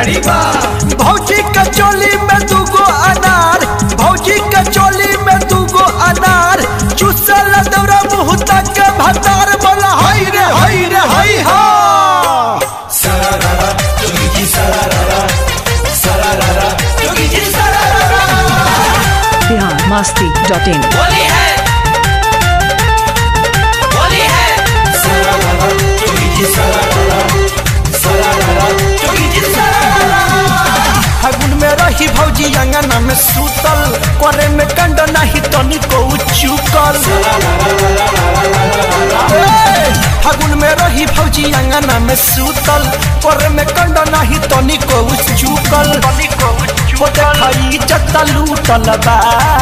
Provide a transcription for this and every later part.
गाड़ी बा भौजी के चोली में दूगो अनार भौजी के चोली में दूगो अनार चुसल दौरा मुँह तक के भतार बोला हई रे हई रे हई हा सरारा जोगी जी सरारा सरारा जोगी जी सरारा बिहार मस्ती डॉट इन बोली है बोली है सरारा जोगी जी सरारा सरारा जोगी जी सरारा फागुन में रही भौजी अंगना में सूतल करे में कंड नहीं तनी को चुकल ए, फागुन में रही भौजी अंगना में सूतल करे में कंड नहीं तनी को चुकल हो देखाई जत्ता लूटल बा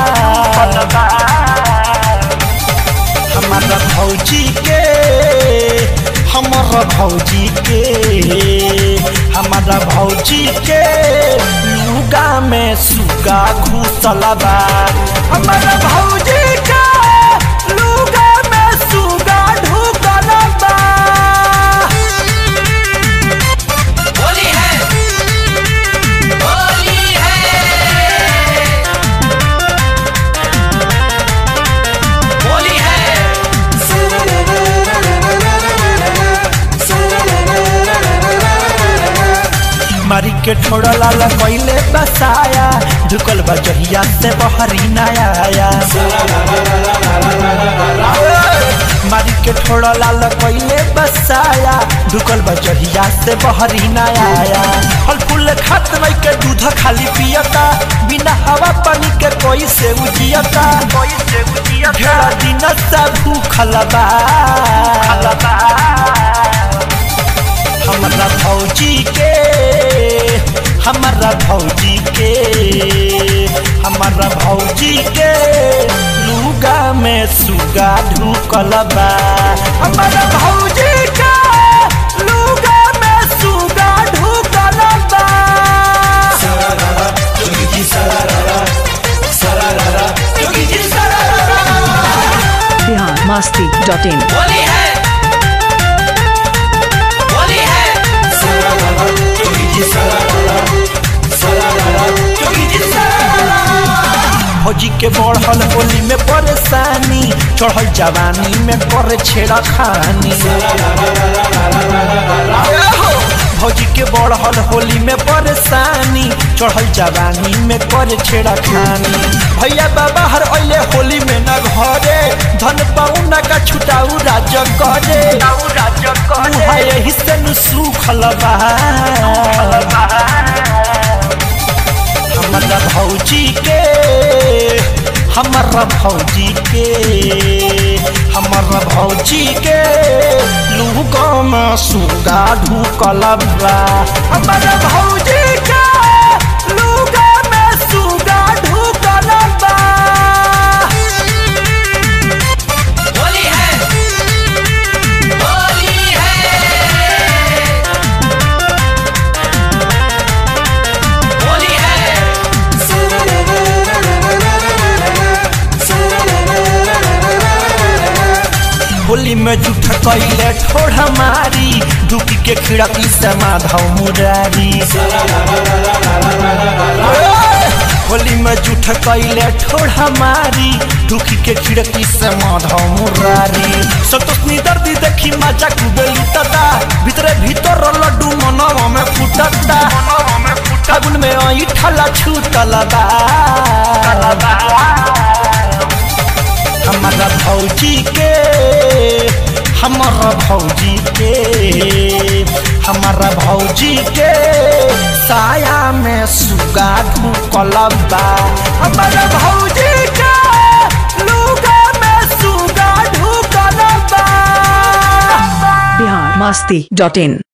हमारा भौजी के हमारा भौजी के हमारा भौजी के लुगा में सुगा घुसल बा हमारा भौजी के लुगा में सुगा ढुकल बा बोली है बोली है बोली है मारी के ठोड़ा लाला कैले बसाया झुकल बा जहिया से बहरी नया आया मारी के ठोड़ा लाला कैले बसाया झुकल बा जहिया से बहरी नया आया फल फूल खात नहीं के दूध खाली पियता बिना हवा पानी के कोई से उजियता कोई से उजियता दिन से भूखल बा हमारा भौजी के हमारा भौजी के हमारा भौजी के लुगा में सुगा ढुकल बा हमारा भौजी के लुगा में सुगा ढुकल बा सरारा जोगी जी सरारा सरारा जोगी जी सरारा बिहार मस्ती डॉट इन बोली है बोली है सरारा जोगी जी सरारा सरारा जोगी जी सरारा भौजी के बढ़ल होली में परेशानी चढ़ल जवानी में करे छेड़ा खानी भौजी के बढ़ल होली में परेशानी चढ़ल जवानी में करे छेड़ा खानी भैया बाबा हर अले होली में न घरे धन पाउना का छुटाऊ राज करे मुहा यही से नु सुखल बा हमारा भौजी के हमारा भौजी के हमारा भौजी के लुगा में सुगा ढुकल बा हमारा भौजी के लुगा में सुगा ढुकल बा बोली है बोली है बोली है होली में जूठ कैले ठोड़ मारी दुखी के खिड़की से माधव मुरारी होली में जूठ कैले ठोड़ मारी दुखी के खिड़की से माधव मुरारी संतोषनी दर्दी देखी मजा कुबे लुटता भीतरे भीतर लड्डू मनवा में फुटता फागुन में आई ठला छूटल बा हमारा भौजी के हमारा भौजी के हमारा भौजी के साया में सुगा ढुकल बा हमारा भौजी के लुगा में सुगा ढुकल बा बिहार मस्ती डॉट इन